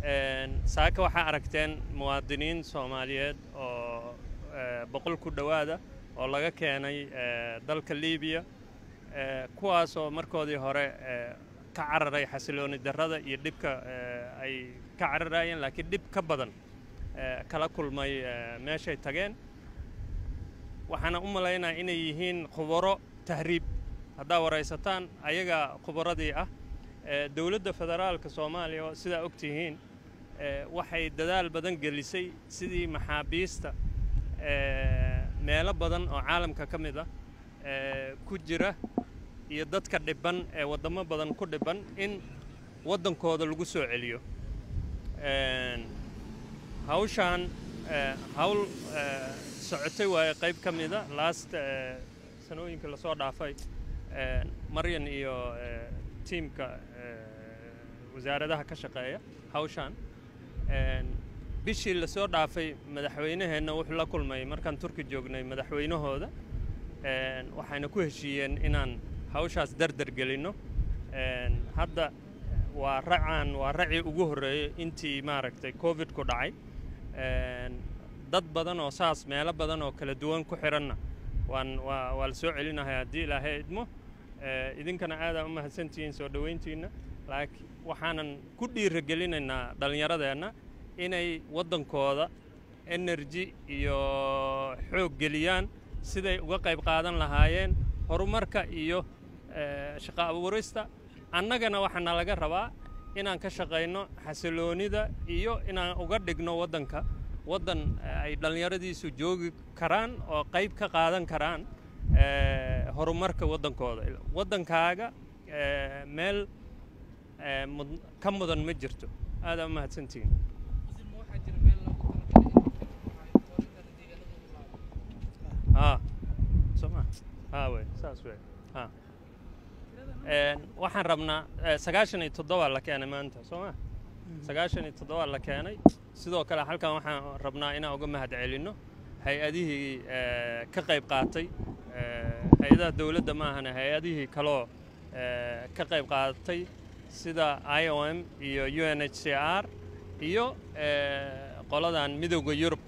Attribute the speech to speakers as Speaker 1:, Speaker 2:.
Speaker 1: saaka waxaa aragteen muwaadiniin soomaaliyeed oo boqol ku dhowaada oo laga keenay dalka libiya kuwaasoo markoodii hore ka cararay xasilooni darrada iyo dhibka ay ka cararayeen laakiin dhib ka badan kala kulmay meeshay tageen waxaana u malaynaa inay yihiin khubaro tahriib haddaa waraysataan ayaga khubaradii ah dowladda federaalka soomaaliya oo sidaa og tihiin waxay dadaal badan gelisay sidii maxaabiista meelo badan oo caalamka ka mid ah ku jira iyo dadka dhibban ee waddamo badan ku dhibban in waddankooda lagu soo celiyo hawshaan hawl socotay waaye qayb ka mida last sanooyinka lasoo dhaafay maryan iyo tiimka wasaaradaha ka shaqeeya hawshaan bishii lasoo dhaafay madaxweynaheenna wuxuu la kulmay markaan turki joognay madaxweynahooda waxayna ku heshiiyeen inaan hawshaas dardar gelinno hadda waa racaan waa racii ugu horreeyey intii maaragtay covid ku dhacay dad badan oo saas meelo badan oo kala duwan ku xiranna waan waa waa la soo celinahay haddii ilaahay idmo idinkana aadaa u mahadsantihiin soo dhoweyntiinna laakiin waxaanan ku dhiiragelinaynaa dhallinyaradeenna inay waddankooda energy iyo xoog geliyaan siday uga qayb qaadan lahaayeen horumarka iyo shaqo abuurista annagana waxaana laga rabaa inaan ka shaqayno xasiloonida iyo inaan uga dhigno waddanka waddan ay dhallinyaradiisu joogi karaan oo qayb ka qaadan karaan horumarka waddankooda waddankaaga meel ka mudan ma jirto aadaa u mahadsantihiin ها سمع ها وي ساس وي ها waxaan rabnaa sagaashan iyo toddoba la keenay maanta soo ma sagaashan iyo toddoba la keenay sidoo kale halkan waxaan rabnaa inaan uga mahad celinno hay-adihii ka qayb qaatay hay-adaha dowladda maahana hay-adihii kaloo ka qayb qaatay sida i o m iyo u n h c r iyo qoladan midowda yurub